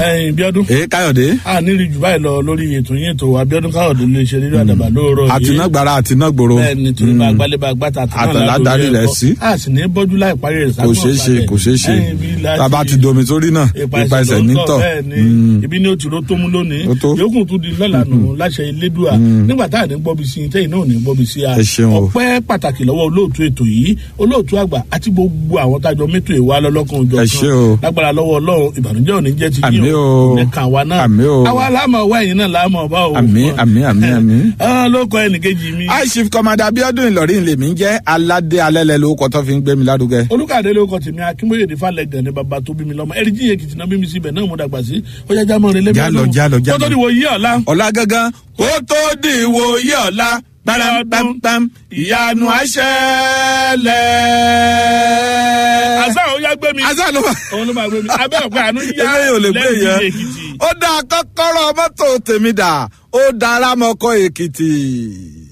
ẹyin bíọ́dún èé káyọ̀dé a nílì jù báyìí lọ lórí ètò yín ètò abiodun káyọ̀dé lè ṣe nínú àdàbà lóòrọ̀ yìí àtinágbára àtinágbòro bẹ́ẹ̀ ni torí bá gbálẹ̀ bá gbàtà Àtàlá darí rẹ̀ sí. a sì ní bọ́jú láì parí rẹ̀ kò ṣeé ṣe kò ṣeé ṣe tába ti domi sórí náà ipa ẹsẹ̀ nítọ̀ bẹ́ẹ̀ ni ibi ní o ti ro tó mú lónìí Ó tó. yòókù tún di lọ́la nù láṣẹ ilédùá nígbà tá à ní gbọ́bi sí i tẹ́yìn náà ò ní gbọ́bi sí a Ẹ ṣeun o. ọpẹ́ pàtàkì lọ́wọ́ olóòtú ètò yìí olóòtú àgbà àti gbogbo àwọn tájọ mẹ́tò ìwà lọ́lọ́kan òjò Ẹ ṣé o. lágbára lọ́wọ́ ọlọ́run ìbànújẹ́ ò ní jẹ́ ti Àmín yín o. ní kàn wá náà Àmín o. àwa láàmú ọwọ́ ẹ̀yìn náà láàmú ọba o Àmín, àmín, àmín, àmín. Ah, ló kọ ẹnìkejì mi high chief commander abiodun ìlọrin lèmi ń jẹ́ aládé alẹ́lẹ́ lórúkọ tó fi ń gbé mi lárugẹ. olùkàdé ló kọ tèmi akínbóyèdè falẹgàn ní baba tó bí mi lọmọ ẹrí jíye kìtì náà bí mi síbẹ̀ náà mo dàgbà sí ọjà jámọ rẹ lẹbi Jálọ, jálọ, jálọ. kótó ni wo yí ọ̀la. ọ̀la gangan kó tó di ìwòye ọ̀la pàrọ̀pàpàm ìyanu àṣẹlẹ̀. àṣà òun yá gbé mi. àṣà ló wà. òun ló máa gbé mi abẹ́ ọ̀pẹ àánú yá eléyìí ò lè gbé lẹ́yìn yẹn. Èkìtì. ó dá kọ́kọ́rọ́ mọ́tò tèmi dà ó dára mọ́kọ́ èkìtì.